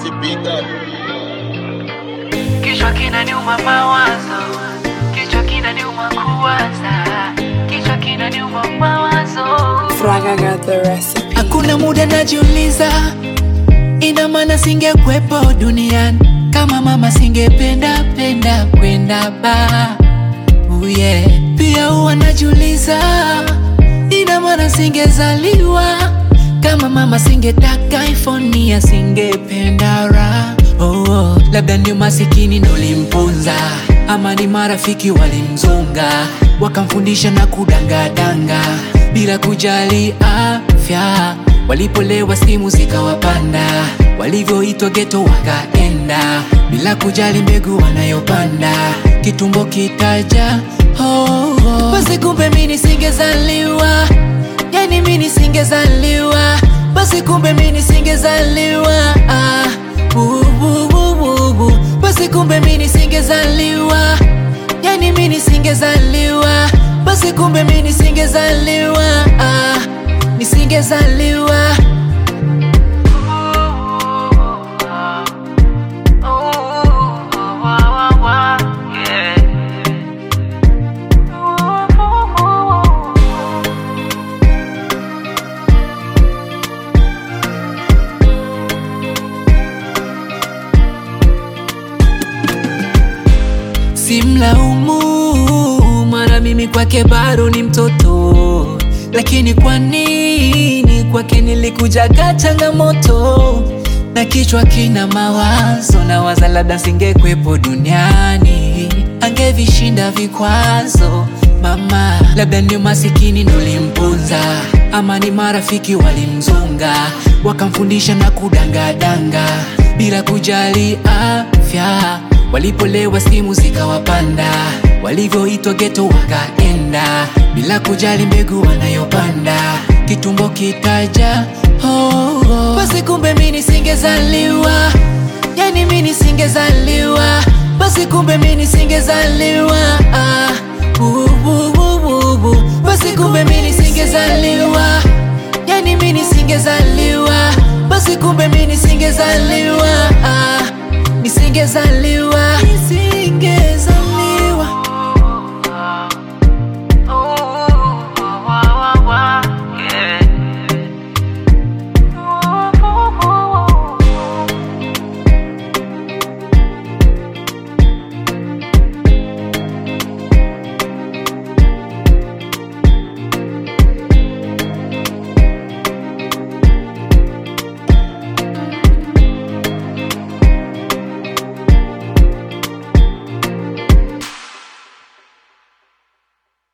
Rest in big up. Kichwa kinaniuma mawazo, kichwa kinaniuma kuwaza, kichwa kinaniuma mawazo. Fraga got the recipe. Hakuna muda najiuliza, ina maana singekwepo duniani kama mama singependa penda kwenda ba oh yeah. Pia huwa najiuliza, ina maana singezaliwa kama mama singetaka iPhone ya singependa ra oh, oh. Labda ni masikini ndo limpunza ama ni marafiki walimzunga wakamfundisha na kudangadanga bila kujali afya. Walipolewa simu zikawapanda, walivyoitwa geto wakaenda bila kujali mbegu wanayopanda, kitumbo kitaja oh, oh. Basi kumbe mi nisingezaliwa, yani mi nisingezaliwa, basi kumbe mi nisingezaliwa ah, uh, uh, uh, uh, uh. Basi kumbe mi nisingezaliwa, yani mi nisingezaliwa, basi kumbe mi nisingezaliwa ah, nisingezaliwa Simlaumu, mara mimi kwake bado ni mtoto, lakini kwa nini kwake nilikujaga changamoto na kichwa kina mawazo, na waza labda singekwepo duniani, angevishinda vikwazo mama, labda ni masikini ndo limpunza, ama ni marafiki walimzunga, wakamfundisha na kudangadanga bila kujali afya Walipolewa simu zikawapanda, walivyoitwa geto wakaenda bila kujali mbegu wanayopanda, kitumbo kitaja oh, oh. Basi kumbe mi nisingezaliwa, yani mi nisingezaliwa, basi kumbe mi nisingezaliwa ah, uh, uh, uh.